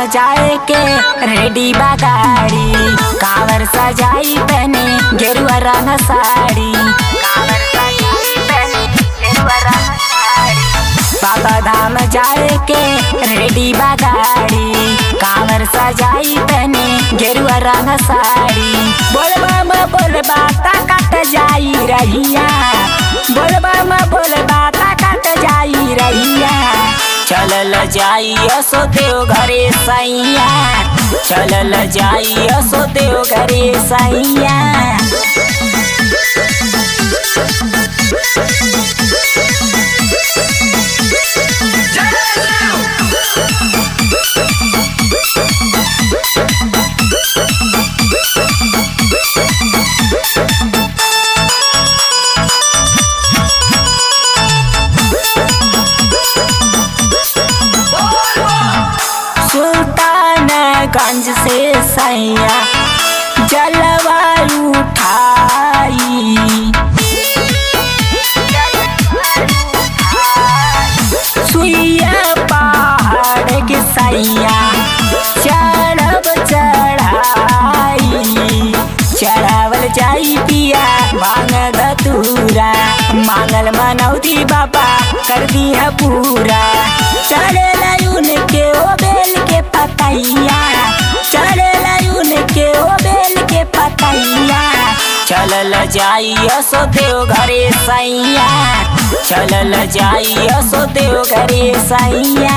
जाए के रेडी बा गाड़ी कावर सजाई पहने गेरुआ रंग साड़ी कावर सजाई पहने गेरुआ रंग साड़ी बाबा धाम जाए के रेडी बा गाड़ी कावर सजाई पहने गेरुआ रंग साड़ी बोलबा म बोलबा ताकत जाई रहिया बोलबा म बोलबा ताकत जाई रहिया चलल जाई असो देव घरे सैया चलल जाई असो देव घरे सैया सुल्तानगंज से सैया जलवा उठाई सुइया पहाड़ के सैया चढ़ब चढ़ाई चढ़ावल जाई पिया मांग धतूरा मांगल मनौती बाबा कर दिया पूरा चढ़े लायुन के ओ बेल के पतैया चढ़े लायुन के ओ बेल के पतैया चलल जाई असो देव घरे सैया चलल जाई असो देव घरे सैया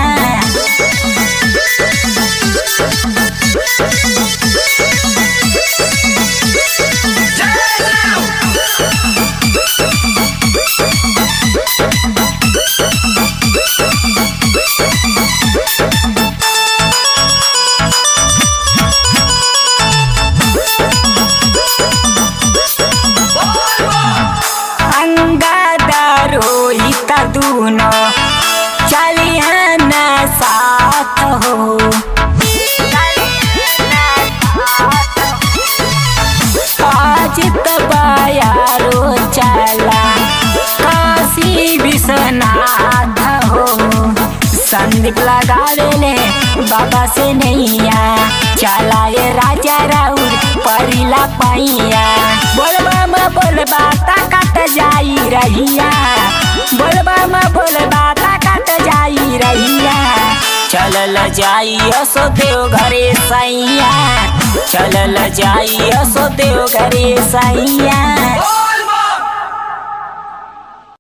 अंगादार रोहित दूनो चलिहन साथ हो आज तबायारो चला काशी विश्वनाथ हो संदीप लगा ले बाबा से नैया चला ये राजा राउर परिला पैया बोलबा म बोलबा ताकत जाई रहिया बोलबा म बोलबा ताकत जाई रहिया चलल जाई असो देव घरे सैया चलल जाई असो देव घरे सैया